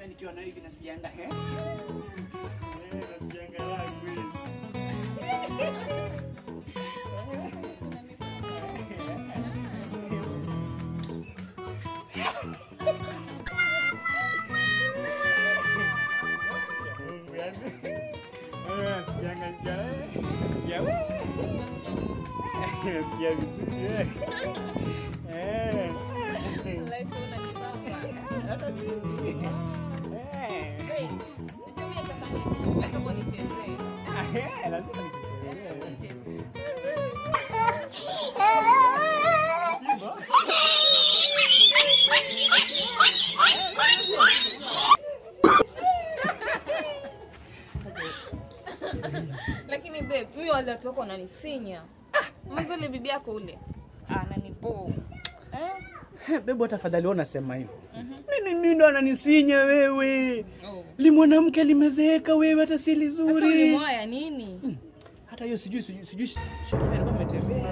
nikiwa na hivi nasikianga eh? Eh, nasikianga raha kweli. Mungu yani. Eh, nasikianga njaa, eh. Nasikia, eh. Nasikia vizuri, eh. Eh. Hata mimi. Eh. Eh, lazima nikusikie. Lakini babe, mimi wale watu wako wananisinya. Mwanzo ile bibi yako ule ananipo. Eh? Bebu, tafadhali wewe unasema hivyo. Mimi mimi ndo ananisinya wewe. Oh. Li mwanamke limezeeka wewe hata si Sasa lizuri. ulimwaya nini? Hata hiyo sijui sijui sijui shetani alikuwa ametembea.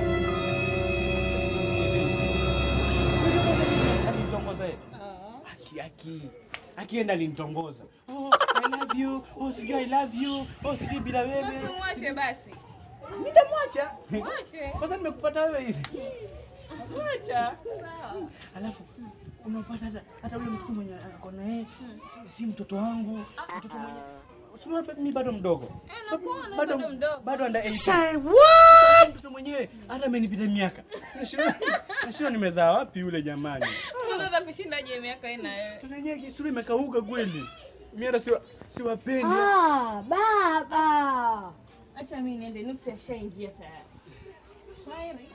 Alinitongoza yeye. Ah. Aki aki. Akienda alinitongoza. Oh, I love you. Oh, sijui I love you. Oh, sijui bila wewe. Basi mwache basi. Nitamwacha. Mwache. Kwanza nimekupata wewe hivi. Mwacha. Sawa. Alafu unapata hata hata ule mtoto mwenye ako na yeye si, si mtoto wangu. Mtoto mwenye Sio mimi bado mdogo. Eh, nakuona Bado bado mdogo. bado under 18. Mtoto mwenyewe hata amenipita miaka. Nashindwa nashindwa nimezaa wapi yule jamani. Unaweza kushindaje miaka hii na wewe? Mtoto mwenyewe kisura imekauka kweli. Mimi hata siwa siwapendi. Ah, baba. Acha mimi niende nuksi ashaingia tayari. Shairi.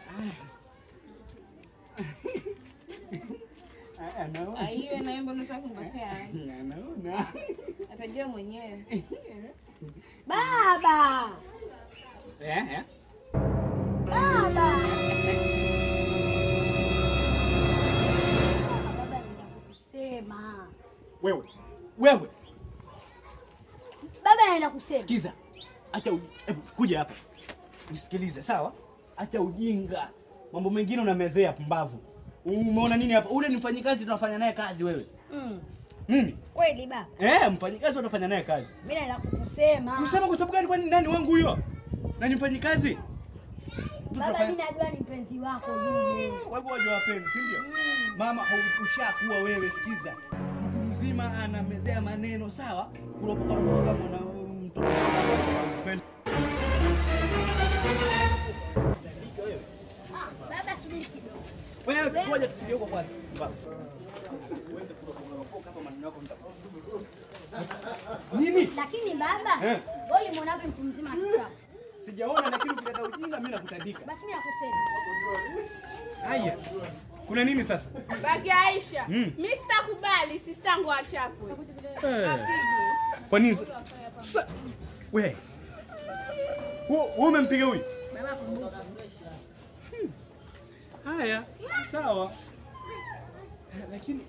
Ah, Anaona. Aiwe na yembe unataka kunipatia. Anaona. Atajua mwenyewe. Baba. Eh eh. Baba. Baba anaenda kusema. Wewe. Wewe. Baba anaenda kusema. Sikiza, acha uji- hebu kuja hapa usikilize, sawa? Acha ujinga, mambo mengine unamezea pumbavu. Umeona nini hapa? Ule ni mfanyikazi, tunafanya naye kazi. Wewe Mm. mimi Kweli baba. eh, mfanyikazi unafanya naye kazi. Mimi naenda kukusema. Kusema kwa sababu gani? Kwani nani wangu huyo? Na ni mfanyikazi Baba mimi najua ni mpenzi wako yule. Kwa hivyo wajua wapenzi, si ndio? Mama, hau- ushakuwa wewe. Sikiza, mtu mzima anamezea maneno, sawa? Kuropoka ropoka kama na mtoto Baba subiri kidogo. Wewe ngoja tufike huko kwanza. Uweze kuropoka hapa maneno yako nitakuwa. Nini? Lakini baba, Eh. wewe ulimwona wapi mtu mzima kichafu? Sijaona lakini ukileta ujinga mimi nakutandika. Basi mimi nakusema. Haya. Kuna nini sasa? Baki Aisha, Mm. mi sitakubali sistangu achapwe apigwe. Kwa nini sa- sasa? Wewe. Wewe wewe umempiga huyu? Baba kumbuka. Haya, sawa. Lakini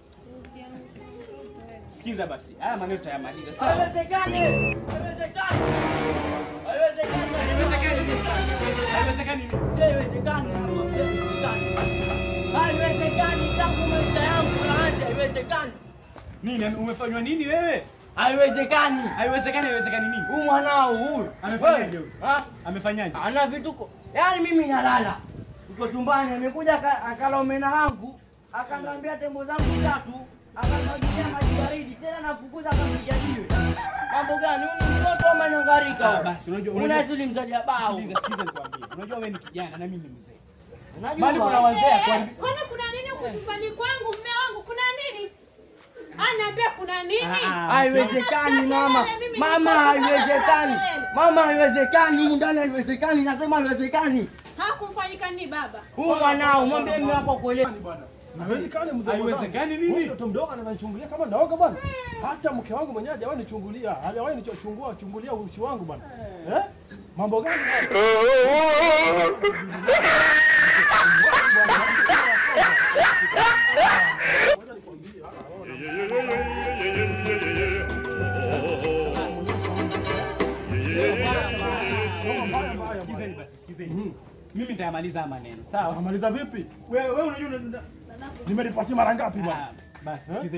sikiza basi, haya maneno tutayamaliza. Sawa? Haiwezekani. Haiwezekani. Haiwezekani. Haiwezekani. Haiwezekani mama, haiwezekani. Haiwezekani tangu maisha yangu naacha, haiwezekani. Nini umefanywa nini wewe? Haiwezekani. Haiwezekani, haiwezekani nini? Huyu mwanao huyu. Amefanyaje huyu? Ha? Amefanyaje? Ana vituko. Yaani mimi nalala. Uko chumbani amekuja aka- akala omena wangu, akaniambia tembo zangu tatu, akanimwagilia maji baridi, tena nafukuza akampiga jiwe. Mambo gani? Huyu ni mtoto ama nyangarika? Ah, huyu? basi unajua unajua Unazidi mzalia bao. Sikiliza, sikiliza nikwambie. Unajua wewe ni kijana na mimi ni mzee. Unajua? Mali kuna wazee kwa Kwani kuna nini huku nyumbani kwangu? Mme wangu kuna nini? Anaambia kuna nini? Haiwezekani mama, Unasikia kelele, mimi mama, niko- haiwezekani kelele. mama, haiwezekani humu ndani, haiwezekani, nasema haiwezekani. Hakumfanyika nini baba? Huyu mwanao mwambie mume wako kuelewa. Haiwezekani mzee. Haiwezekani Huyu nini? Mtoto mdogo ananichungulia kama naoga bwana. Hata mke wangu mwenyewe hajawahi nichungulia. Hajawahi nichungua chungulia uchi wangu bwana. Eh? Mambo gani? haya? Sikizeni basi, sikizeni. Mimi nitayamaliza haya maneno, sawa? Amaliza vipi? Wewe wewe unajua una- Nimelipatia mara ngapi bwana? Ah, basi sikizeni.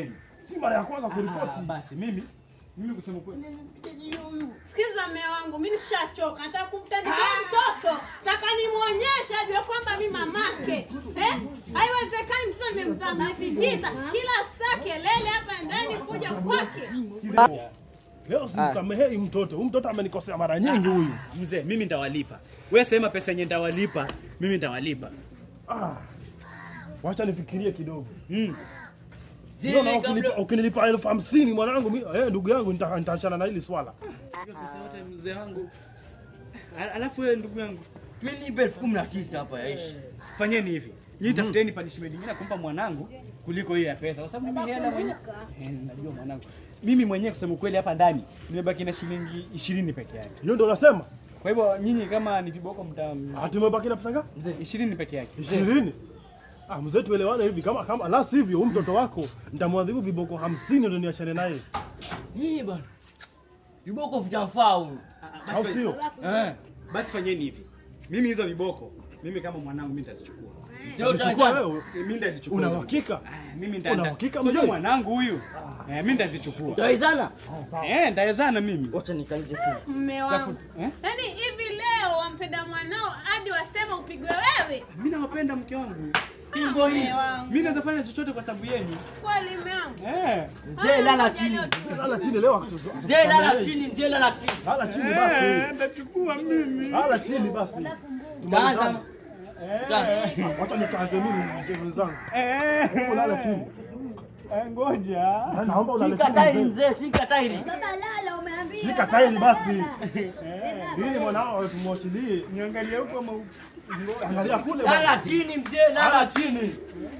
si mara ya kwanza kuripoti. Ah, basi mimi mimi kusema kweli Sikiza mme wangu, mi nishachoka, nataka kumtandika mtoto, nataka nimwonyeshe ajue kwamba mi mamake. Eh? Haiwezekani mtoto nimemzaa miezi tisa, kila saa kelele hapa ndani kuja kwake. sikiza Leo simsamehei mtoto. Huyu mtoto amenikosea mara nyingi huyu. mzee, mimi nitawalipa. Wewe sema pesa yenye nitawalipa, mimi nitawalipa. Ah. Wacha nifikirie kidogo. Mm. Ndio na ukinipa, ukinilipa elfu hamsini mwanangu, mi- eh, ndugu yangu nita- nitaachana na hili swala. Hiyo pesa yote mzee wangu. Al- Alafu wewe ndugu yangu, Mimi nipe elfu kumi na tisa hapa yaishi. fanyeni hivi. Nyinyi tafuteni punishment nyingine kumpa mwanangu kuliko hiyo ya pesa. Kwa sababu mimi hela mwenyewe. Eh, najua mwanangu. Mimi mwenyewe kusema kweli hapa ndani nimebaki na shilingi 20 peke yake. Hiyo ndio nasema. Kwa hivyo nyinyi kama ni viboko mta Ati umebaki na pesa ngapi? mzee 20 peke yake. Ishirini. Ah, mzee tuelewane hivi kama kama la sivyo huyu mtoto wako nitamwadhibu viboko hamsini ndio niachane naye. Hii bwana. Viboko vitafaa huyu. Au sio? Eh, basi fanyeni hivi. Mimi hizo viboko, mimi kama mwanangu mimi nitazichukua. Sio Chukua utaweza. wewe. Mimi nitazichukua. Una hizo uhakika? viboko. Ah, Mimi Una nita uhakika, Sio mzee? mwanangu huyu. Eh, mimi nitazichukua. Utawezana? Eh, nitawezana mimi. Wacha nikalije simu. Mme wangu, Eh? yaani hivi leo wampenda mwanao hadi wasema upigwe wewe? Mimi nawapenda mke wangu. Hivyo hii. Mme wangu, Mimi naweza fanya chochote kwa sababu yenu. kweli mme wangu. Eh. Mzee lala chini. Lala chini leo akutuzo. Mzee lala chini, mzee lala chini. Lala chini basi. nitachukua mimi. Lala chini basi. Kaanza. Wacha nikaanze mimi mzee mwenzangu. Eh. Lala chini. Eh, ngoja. Na Naomba ulale Shika tairi chini. mzee. mzee, shika tairi. Baba lala, umeambiwa. Shika tairi basi. Baba. Ili mwanao tumwachilie. Niangalie huko ama huko. Angalia kule. Lala chini mzee, Lala lala. chini.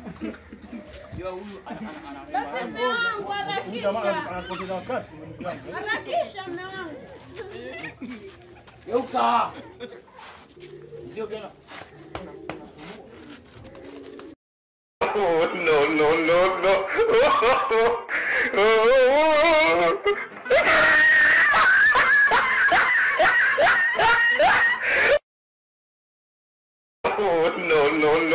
Basi mme wangu, Huyu jamaa harakisha, anapoteza wakati. harakisha mme wangu. Geuka. Sio tena. Oh, no, no, no, no. Oh, no, no,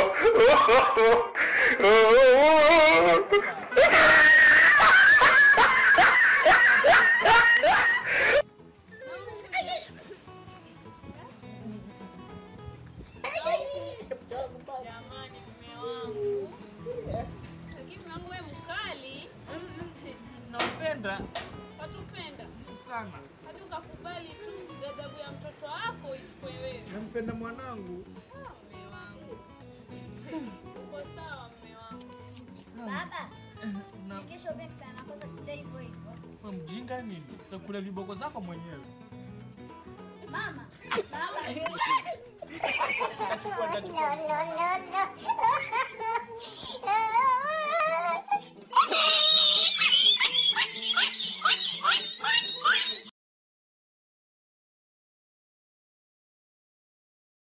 no, no. Jamani mme wangu. Lakini mme wangu wewe mkali. Nampenda Watupenda. sana. Hadi ukakubali tu ghadhabu ya mtoto wako ichukue wewe. Nampenda mwanangu. Mme wangu. Uko sawa mme wangu. Baba. Kesho pia kufanya makosa si ndio hivyo hivyo. Wewe mjinga nini? Utakula viboko zako mwenyewe. Mama. Baba. Nachukua, nachukua.